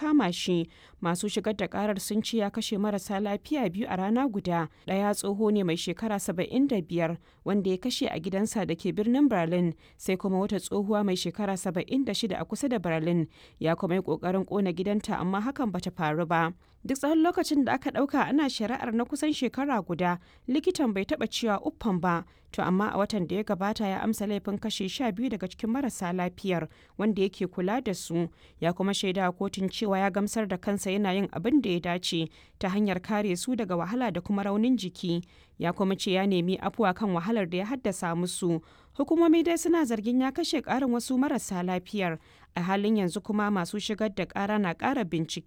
kama shi masu shigar da karar sun ce ya kashe marasa lafiya biyu a rana guda ɗaya tsoho ne mai shekara 75 wanda ya kashe a gidansa da ke birnin berlin sai kuma wata tsohuwa mai shekara 76 a kusa da berlin ya kuma yi ƙoƙarin ƙona gidanta amma hakan bata faru ba duk tsawon lokacin da aka ɗauka ana shari'ar na kusan shekara guda likitan bai taɓa cewa uffan ba to amma a watan da ya gabata ya amsa laifin kashe sha biyu daga cikin marasa lafiyar wanda yake kula da su ya kuma shaida kotun cewa ya gamsar da kansa yana yin abin da ya dace ta hanyar kare su daga wahala da kuma raunin jiki ya kuma ce ya nemi afuwa kan wahalar da ya haddasa musu hukumomi dai suna zargin ya kashe ƙarin wasu marasa lafiyar a halin yanzu kuma masu shigar da ƙara na ƙara bincike